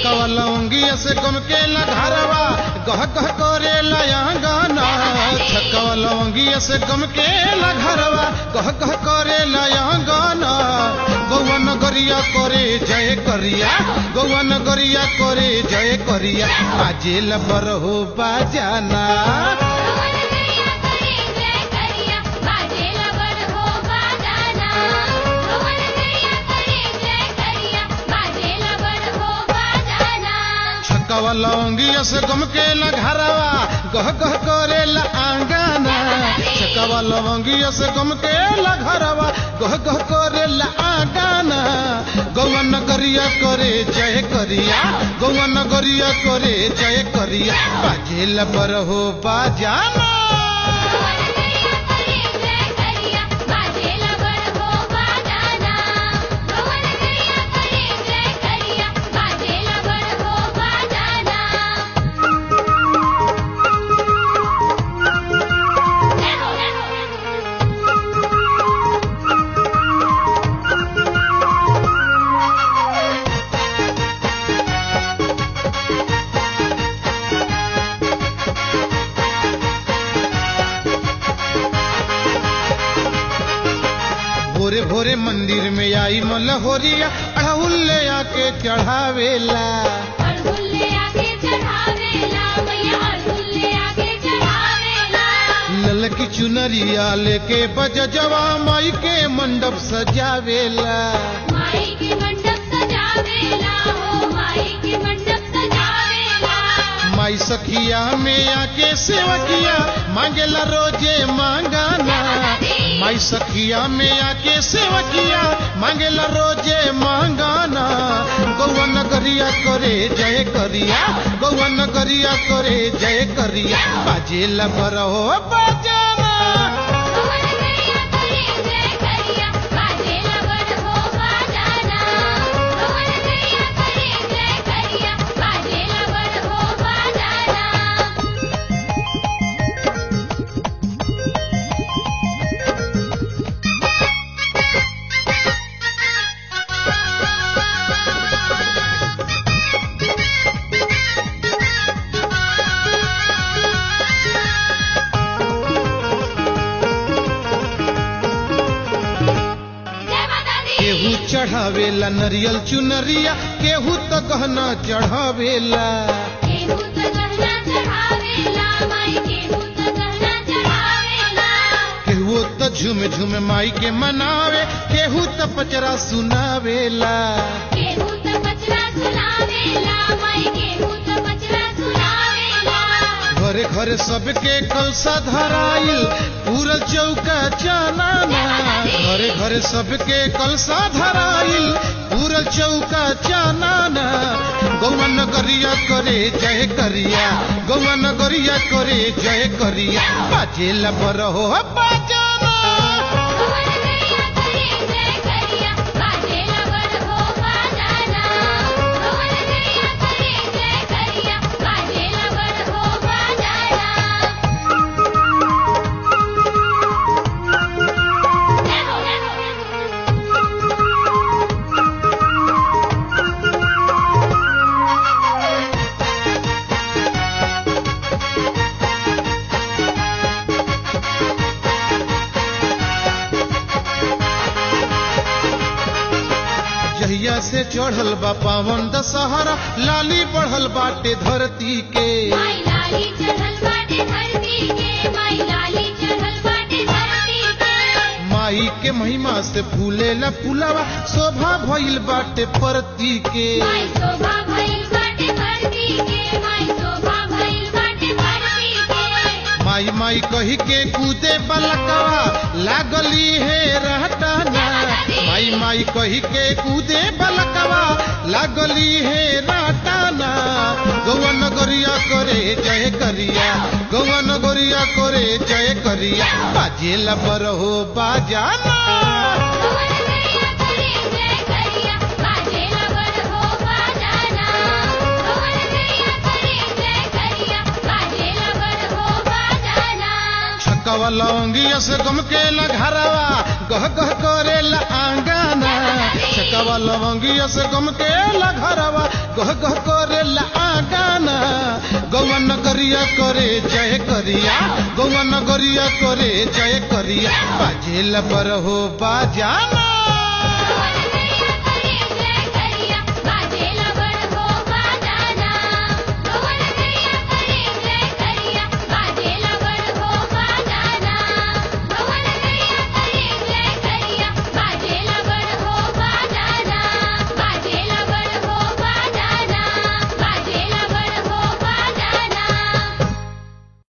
छकवा लौंगिया से गम के घरवा गह गह करे लयांगना छकवा लौंगिया से गम के घरवा गह गह करे लयांगना गौवा नगरिया करे जय करिया गौवा नगरिया करे जय करिया बाजेल बर हो बाजाना रोवन करिया करे जय करिया बाजेला बड़ हो बाजाना रोवन करिया करे जय करिया बाजेला बड़ हो बाजाना छकवा लौंगिया से गम के घरवा गह गह करे आंगना छकवा लौंगिया से गम के घरवा गह गह करे आंगना गौवा नगरिया करे जय करिया गौवा नगरिया करे जय करिया बाजेल पर हो बाजाना रोवन करिया करे जय करिया बाजेला बड़ हो बाजाना रोवन करिया करे जय करिया बाजेला बड़ हो बाजाना भोरे भोरे मंदिर में आई मलहोरिया अड़हुल ले आके चढ़ावेला अड़हुल्ले आके चढ़ावेला मैया अड़हुल्ले आके चढ़ावेला ललकी चुनरिया लेके बज जवा माई के मंडप सजावेला माई के मंडप सजावेला हो माई के मंडप सजावेला माई सखिया में आके सेवकिया मांगेला रोजे मांगाना माई सखिया में आके सेवकिया मांगेला रोजे मांगाना गौवा नगरिया करे जय करिया गौवा नगरिया करे जय करिया बाजेला बरहो बाजाना रोवन करिया करे जय करिया बाजेला बड़ हो बाजाना रोवन करिया करे जय करिया बाजेला बड़ हो बाजाना जय माता दी केहू चढ़ावेला नरियल चुनरिया केहू तो गहना चढ़ावेला केहू तो गहना चढ़ावेला माई केहू तो गहना चढ़ावेला केहू तो झूम झूम माई के मनावे केहू तो पचरा सुनावेला केहू तो पचरा सुनावेला माई केहू तो पचरा सुनावेला घरे घरे सबके कलसा धराइल पूरा चौका चानाना घरे घरे सबके कलसा धराइल पूरा चौका चानाना गौवा नगरिया करे जय करिया गौवा नगरिया करे जय करिया बाजेला पर हो बाजाना रोवन करिया करे जय करिया बाजेला बड़ हो बाजाना रोवन करिया करे जय करिया बाजेला बड़ हो बाजाना जहिया से चढ़ल बा पावन दशहरा लाली बढ़ल बाटे धरती के माई लाली चढ़ल बाटे धरती के माई लाली चढ़ल बाटे धरती के माई के महिमा से फूलेला फूलवा शोभा भइल बाटे परती के माई शोभा भइल बाटे धरती के माई शोभा भइल बाटे धरती के माई माई कही के कूदे बलकवा लागली है रहटाना माई माई कही के कूदे बलकवा लागली है रहटाना गौवा नगरिया करे जय करिया गौवा नगरिया करे जय करिया बाजेला पर हो बाजाना रोवन करिया करे जय करिया बाजेला बड़ हो बाजाना रोवन करिया करे जय करिया बाजेला बड़ हो बाजाना छकवा लौंगिया से गम के घरवा गह गह करे आंगना छकवा लवंगिया से गम के घरवा गह गह करे ला आगाना गौवा नगरिया करे जय करिया गौवा नगरिया करे जय करिया बाजेला पर हो बाजाना